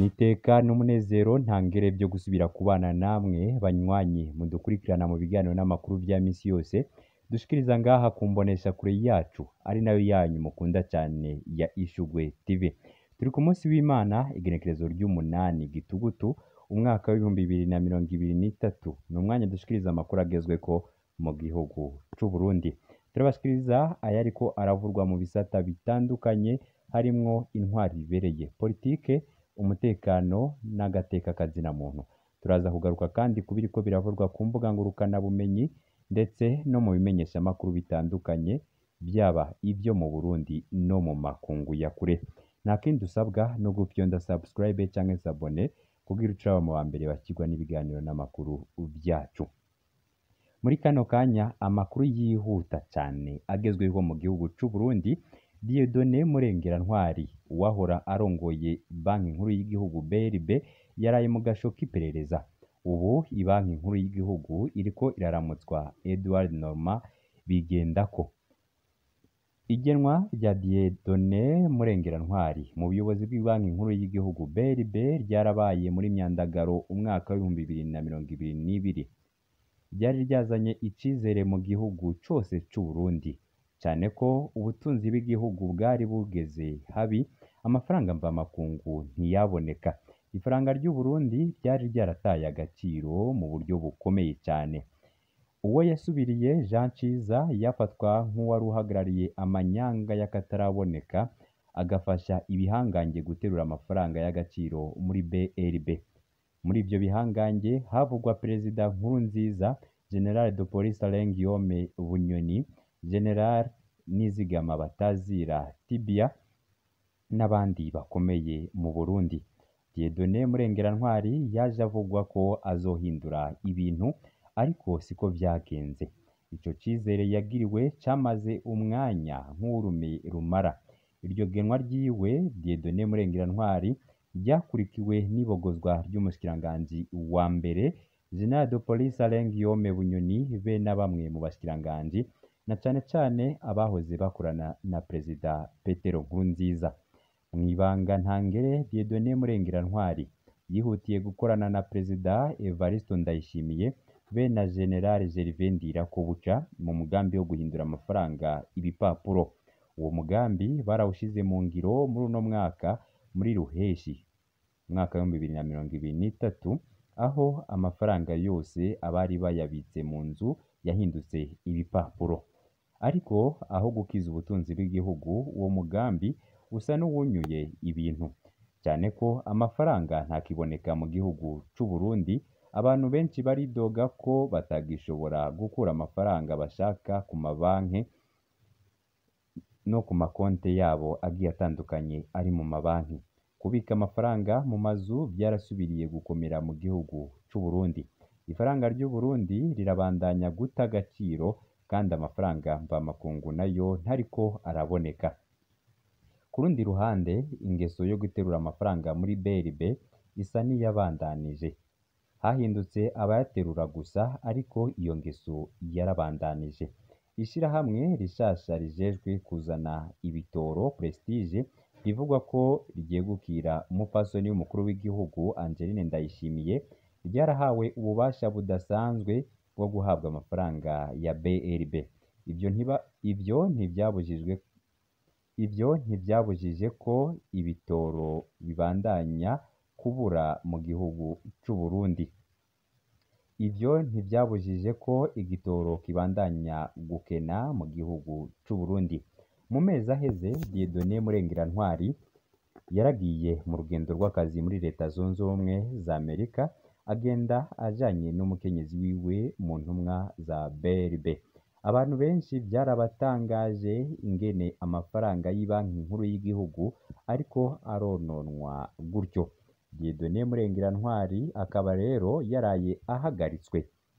Niteka n'umunezero ntangere vyo gusubira kubana namwe banywanyi mudukurikirana mu biganiro n'amakuru vya misi yose dushikiriza ngaha ku mbonesha kure yacu ari nayo yanyu mukunda cane ya Ishugwe TV. Turi ku munsi w'Imana igenekerezo ry'umunani gitugutu umwaka w'ibihumbi bibiri na mirongo ibiri n'itatu ni umwanya dushikiriza amakuru agezweko mu gihugu c'Uburundi. Turabashikiriza ayariko aravurwa mu bisata bitandukanye harimwo intwari ibereye politike umutekano n'agateka kazina muntu turaza kugaruka kandi ku biriko biravurwa ku mbuga ngurukana bumenyi ndetse no mu bimenyeshamakuru bitandukanye byaba ibyo mu Burundi no mu makungu ya kure nta kindi usabwa no gufyonda subscribe canke s'abone kugira uce mu wa mbere bakirwa n'ibiganiro n'amakuru vyacu muri kano kanya amakuru yihuta cane agezweho mu gihugu c'Uburundi Dieudonné Murengera-Ntwari uwahora arongoye banki nkuru y'igihugu BRB yaraye mu gasho k'iperereza ubu ibanki nkuru y'igihugu iriko iraramutswa Edouard Normand Bigendako igenwa rya Dieudonné Murengera-Ntwari mu buyobozi bw'ibanki nkuru y'igihugu BRB ryarabaye muri Myandagaro umwaka w'ibihumbi bibiri na mirongo ibiri n'ibiri ryari ryazanye icizere mu gihugu cose c'Uburundi cane ko ubutunzi bw'igihugu bwari bugeze habi amafaranga mvamakungu ntiyaboneka ifaranga ry'Uburundi ryari ryarataye agaciro mu buryo bukomeye cane uwo yasubiriye Jean Ciza yafatwa nk'uwari uhagarariye amanyanga y'akataraboneka agafasha ibihangange guterura amafaranga y'agaciro muri BRB muri ivyo bihangange havugwa perezida Nkurunziza General de Police Alain Guillaume Bunyoni General Nizigama Batazira Tibia n'abandi bakomeye mu Burundi Dieudonné Murengera-Ntwari yaje avugwa ko azohindura ibintu ariko siko vyagenze ico cizere yagiriwe camaze umwanya nk'urume rumara iryo genwa ryiwe Dieudonné Murengera-Ntwari ryakurikiwe n'ibogozwa ry'umushikiranganji wa mbere General de Police Alain Guillaume Bunyoni be na bamwe mu bashikiranganji na cane cane abahoze bakorana na Perezida Petero Nkurunziza mw'ibanga ntangere Dieudonné Murengera-Ntwari yihutiye gukorana na Perezida Evariste Ndayishimiye be na General Gervais Ndirakobuca mu mugambi wo guhindura amafaranga ibipapuro uwo mugambi barawushize mu ngiro muri uno mwaka muri Ruheshi umwaka w'ibihumbi bibiri na mirongo ibiri n'itatu aho amafaranga yose abari bayabitse mu nzu yahindutse ibipapuro ariko aho gukiza ubutunzi bw'igihugu uwo mugambi usa n'uwunyuye ibintu cyane ko amafaranga ntakiboneka mu gihugu c'Uburundi abantu benshi baridoga ko batagishobora gukura amafaranga bashaka ku mabanki no ku makonte yabo agiye atandukanye ari mu mabanki kubika amafaranga mu mazu byarasubiriye gukomera mu gihugu c'Uburundi ifaranga ry'Uburundi rirabandanya guta agaciro kandi amafaranga mvamakungu nayo ntariko araboneka ku rundi ruhande ingeso yo guterura amafaranga muri BRB isa n'iyabandanije hahindutse abayaterura gusa ariko iyo ngeso yarabandanije ishirahamwe rishasha rijejwe kuzana ibitoro Prestige rivugwa ko ryegukira umupfasoni w'umukuru w'igihugu Angeline Ndayishimiye ryarahawe ububasha budasanzwe bwo guhabwa amafaranga ya BRB ivyo ntiba ivyo ntivyabujijwe ivyo ntivyabujije ko ibitoro bibandanya kubura mu gihugu c'Uburundi ivyo ntivyabujije ko igitoro kibandanya gukena mu gihugu c'Uburundi mu mezi aheze Dieudonné Murengera-Ntwari yaragiye mu rugendo rw'akazi muri leta zunze ubumwe za Amerika agenda ajanye n'umukenyezi wiwe mu ntumwa za BRB abantu benshi byarabatangaje ingene amafaranga y'ibanki nkuru y'igihugu ariko arononwa gutyo Dieudonné Murengera-Ntwari akaba rero yaraye ahagaritswe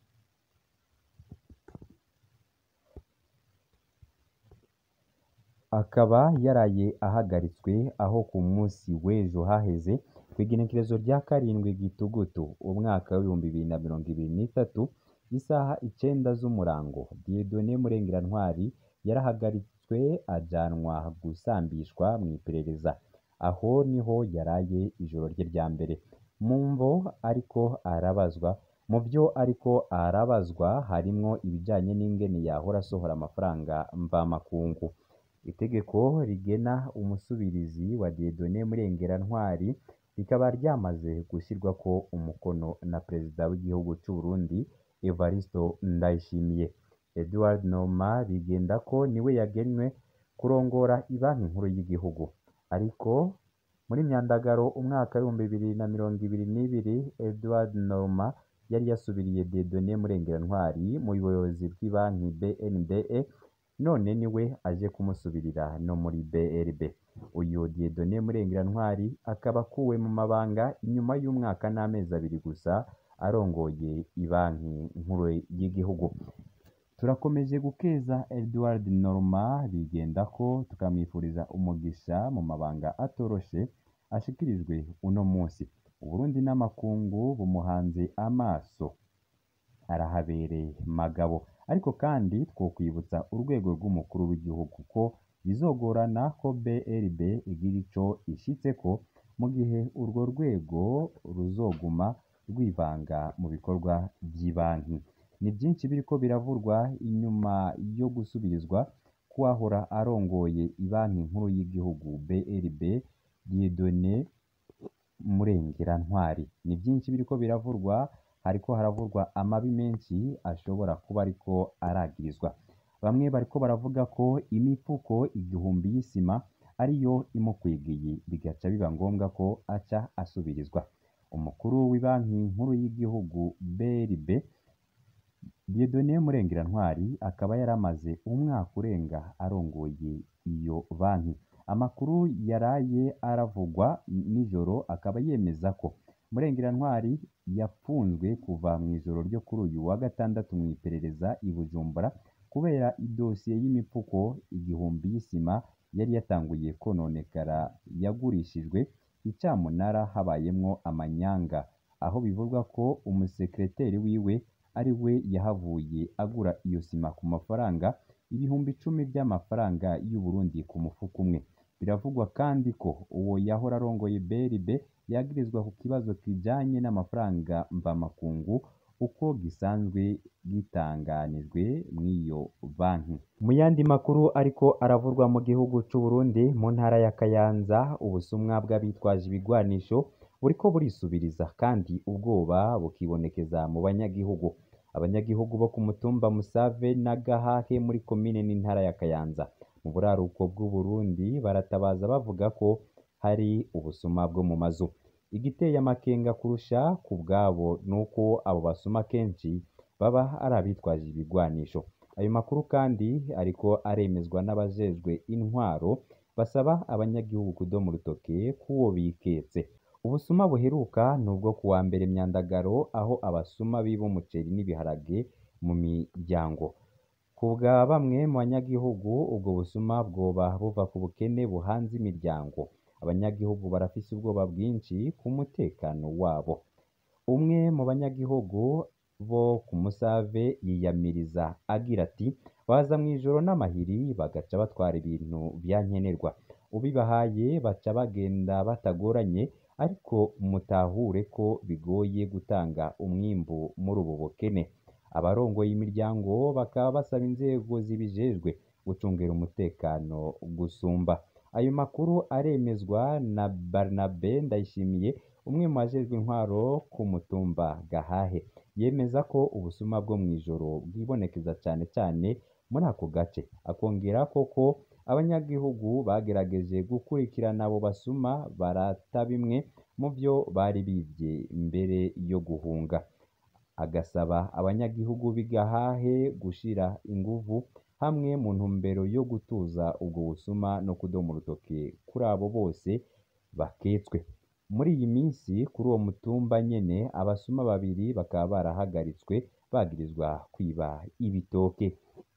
akaba yaraye ahagaritswe aho ku munsi w'ejo haheze kw'igenekerezo rya karindwi gitugutu umwaka w'ibihumbi bibiri na mirongo ibiri n'itatu isaha icenda z'umurango Dieudonné Murengera-Ntwari yarahagaritswe ajanwa gusambishwa mw'iperereza aho niho yaraye ijoro rye rya mbere mu mvo ariko arabazwa mu byo ariko arabazwa harimwo ibijanye n'ingene yahora asohora amafaranga mvamakungu itegeko rigena umusubirizi wa Dieudonné Murengerantwari rikaba ryamaze gushyirwako umukono na perezida w'igihugu c'u Burundi Evaristo Ndayishimiye Edouard Noma Bigendako niwe yagenwe kurongora ibanki nkuru y'igihugu ariko muri Myandagaro umwaka w'ibihumbi bibiri na mirongo ibiri n'ibiri Edouard Noma yari yasubiriye Dieudonné Murengerantwari mu buyobozi bw'ibanki BNDE none niwe aje kumusubirira no muri BRB uyu Dieudonné Murengerantwari akaba akuwe mu mabanga inyuma y'umwaka n'amezi abiri gusa arongoye ibanki nkuru y'igihugu turakomeje gukeza Edouard Norma Bigendako tukamwifuriza umugisha mu mabanga atoroshe ashikirijwe uno munsi Uburundi n'amakungu bumuhanze amaso arahabereye magabo ariko kandi twokwibutsa urwego rw'umukuru w'igihugu ko bizogorana ko BRB igira ico ishitseko mu gihe urwo rwego ruzoguma rwivanga mu bikorwa vy'ibanki ni byinshi biriko biravurwa inyuma yo gusubirizwa kuwahora arongoye ibanki nkuru y'igihugu BRB Dieudonné Murengerantwari ni byinshi biriko biravurwa hariko haravurwa amabi menshi ashobora kuba ariko aragirizwa bamwe bariko baravuga ko imifuko igihumbi y'isima ariyo imukwigiye bigaca biba ngombwa ko aca asubirizwa umukuru w'ibanki nkuru y'igihugu BRB Dieudonné Murengerantwari akaba yaramaze umwaka urenga arongoye iyo banki amakuru yaraye aravugwa nijoro akaba yemeza ko Murengerantwari yapfunzwe kuva mu ijoro ryo kuri uyu wa gatandatu mu iperereza i Bujumbura kubera idosiye y'imifuko igihumbi y'isima yari yatanguye kononekara yagurishijwe icamunara habayemwo amanyanga aho bivugwa ko umusekreteri wiwe ari we yahavuye agura iyo sima ku mafaranga ibihumbi icumi by'amafaranga y'u Burundi ku mufuko umwe biravugwa kandi ko uwo yahora arongoye BRB yagirizwa ku kibazo kijanye n'amafaranga mvamakungu uko gisanzwe gitanganijwe mw'iyo banki mu yandi makuru ariko aravurwa mu gihugu c'u Burundi mu ntara ya Kayanza ubusumwa bw'abitwaje ibigwanisho buriko burisubiriza kandi ubwoba bukibonekeza mu banyagihugu abanyagihugu bo ku mutumba Musave na Gahahe muri komine n'intara ya Kayanza mu buraruko bw'u Burundi baratabaza bavuga ko hari ubusuma bwo mu mazu igiteye amakenga kurusha ku bwabo nuko abo basuma kenshi baba ari abitwaje ibigwanisho ayo makuru kandi ariko aremezwa n'abajejwe intwaro basaba abanyagihugu kudoma urutoke k'uwo biketse ubusuma buheruka nubwo ku wa mbere Myandagaro aho abasuma biba umuceri n'ibiharage mu miryango ku bwa bamwe mu banyagihugu ubwo busuma bwoba buva ku bukene buhanze imiryango abanyagihugu barafise ubwoba bwinshi ku mutekano wabo umwe mu banyagihugu bo ku Musave yiyamiriza agira ati baza mu ijoro n'amahiri bagaca batwara ibintu vya nkenerwa ubibahaye baca bagenda batagoranye ariko mutahure ko bigoye gutanga umwimbu muri ubu bukene abarongoye imiryango bakaba basaba inzego zibijejwe gucungera umutekano gusumba ayo makuru aremezwa na Barnabe Ndayishimiye umwe mu bajejwe intwaro ku mutumba Gahahe yemeza ko ubusuma bwo mu ijoro bwibonekeza cane cane muri ako gace akongera koko abanyagihugu bagerageje gukurikirana abo basuma barata bimwe mu vyo bari bivye mbere yo guhunga agasaba abanyagihugu b'i Gahahe gushira inguvu hamwe mu ntumbero yo gutuza ubwo busuma no kudoma urutoke kuri abo bose baketswe muri iyi minsi kuri uwo mutumba nyene abasuma babiri bakaba barahagaritswe bagirizwa kwiba ibitoke